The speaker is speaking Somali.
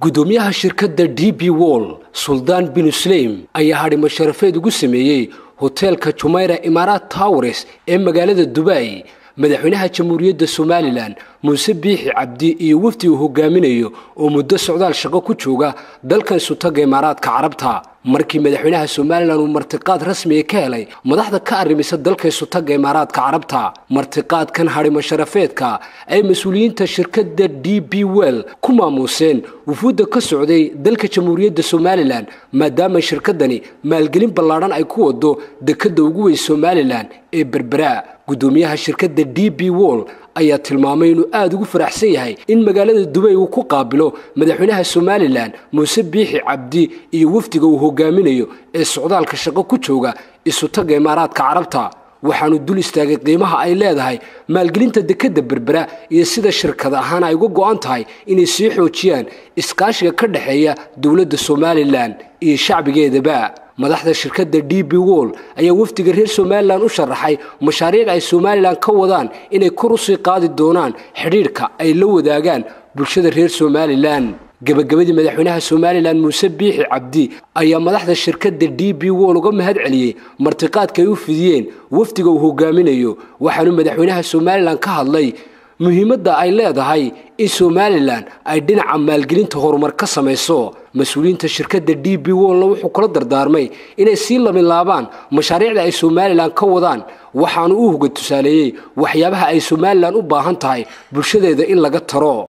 gudoomiyaha shirkadda d b wall suldaan binu sleym ayaa hadhimo sharafeed ugu sameeyey hoteelka jumayra imaaraat towres ee magaalada dubai madaxweynaha jamhuuriyadda somalilan muuse biixi cabdi iyo wafdi uu hogaaminayo oo muddo socdaal shaqo ku jooga dalkan sutaga imaaraadka carabta markii madaxweynaha somalilan uu martiqaad rasmiga ka helay madaxda ka arrimisa dalka sutaga imaaraadka carabta martiqaadkan hadhimo sharafeedka ay mas-uuliyiinta shirkadda d b well ku maamuuseen wufuudda ka socday dalka jamhuuriyadda somalilan maadaama shirkadani maalgelin ballaadhan ay ku wado dekadda ugu weyn somalilan ee berbera gudoomiyaha shirkadda d b wall ayaa tilmaamay inuu aada ugu faraxsan yahay in magaalada dubay uu ku qaabilo madaxweynaha somalilan muuse biixi cabdi iyo wafdiga uu hogaaminayo ee socdaalka shaqo ku jooga isutaga imaaraadka carabta waxaanu dul istaagay qiimaha ay leedahay maalgelinta dekadda berbera iyo sida shirkad ahaan ay uga go-an tahay inay sii xoojiyaan iskaashiga ka dhexeeya dowladda somalilan iyo shacbigeedaba madaxda shirkadda d b wall ayaa wafdiga reer somalilan u sharaxay mashaariic ay somalilan ka wadaan inay kor usii qaadi doonaan xidhiidhka ay la wadaagaan bulshada reer somalilan gabagabadii madaxweynaha somalilan muuse biixi cabdi ayaa madaxda shirkadda d b wall uga mahad celiyey martiqaadka ay u fidiyeen wafdiga uu hogaaminayo waxaanu madaxweynaha somalilan ka hadlay muhiimadda ay leedahay in somalilan ay dhinaca maalgelinta horumar ka samayso mas-uuliyiinta shirkadda d b wallna wuxuu kula dardaarmay inay sii labilaabaan mashaariicda ay somalilan ka wadaan waxaanu u hoga tusaaleeyey waxyaabaha ay somalilan u baahan tahay bulshadeeda in laga taro